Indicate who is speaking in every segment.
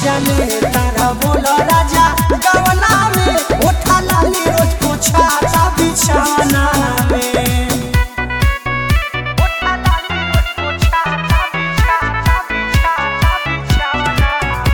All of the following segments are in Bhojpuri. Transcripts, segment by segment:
Speaker 1: मजा ले तारा बोलो राजा गवना में उठा लाली रोज पोछा ता बिछाना में उठा लाली रोज पोछा ता बिछा ता बिछा ता बिछाना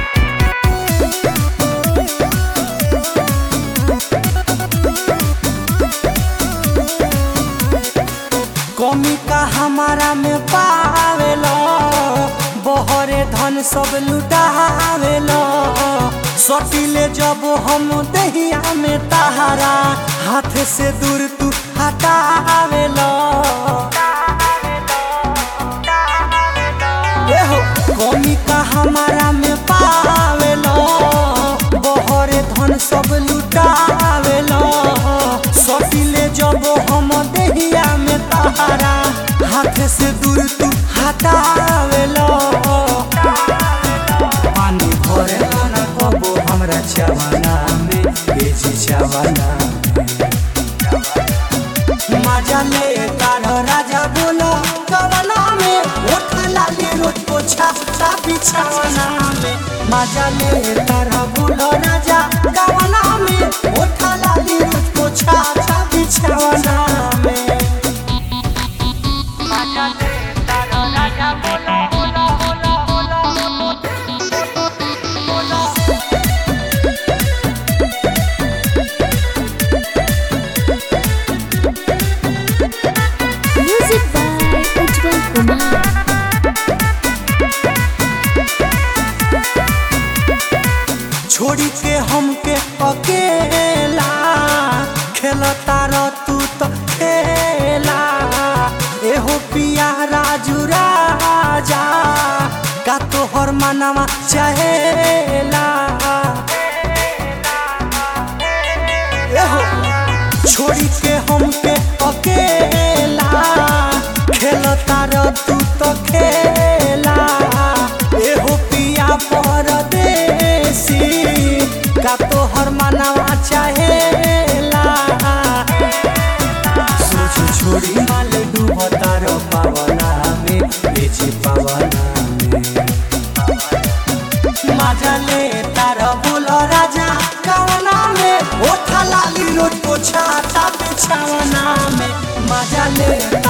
Speaker 1: कमी का हमारा में पावेलो बहरे धन सब लुटावेलो सटिले जब हम दहिया में तहारा हाथ से दूर तू हटावेलो एहो कमी का हमारा में पावेलो बहरे धन सब लुटावेलो सटिले जब हम दहिया में तहारा हाथ से दूर तू हटावेलो पानी भरे ना कबो हमरा चवाना में बेची चवाना में मजा ले तारो राजा बोलो गवना में उठा लाली रोज पोछा ता बिछाना में मजा ले तारा बोलो राजा गवना में उठा लाली रोज पोछा ता बिछाना में मजा ले तारो राजा बोलो बोलो बोलो बोलो बोलो
Speaker 2: Music by Ujjwal Kumar.
Speaker 1: छोड़ी के हमके अकेला खेलता रह तू तो खेला एहो पिया राजू राजा का तोहर मनवा चहेला एहो छोड़ी के हमके अकेला खेलता रह तू तो खेला एहो पिया परदेसी का तोहर मनवा चाहेला सोच छोड़ी माल डूबता रो पावना में बेची पावना में मजा ले तारा बोलो राजा कवना में ओठा लाली रोड पोछा ता बिछावना में मजा ले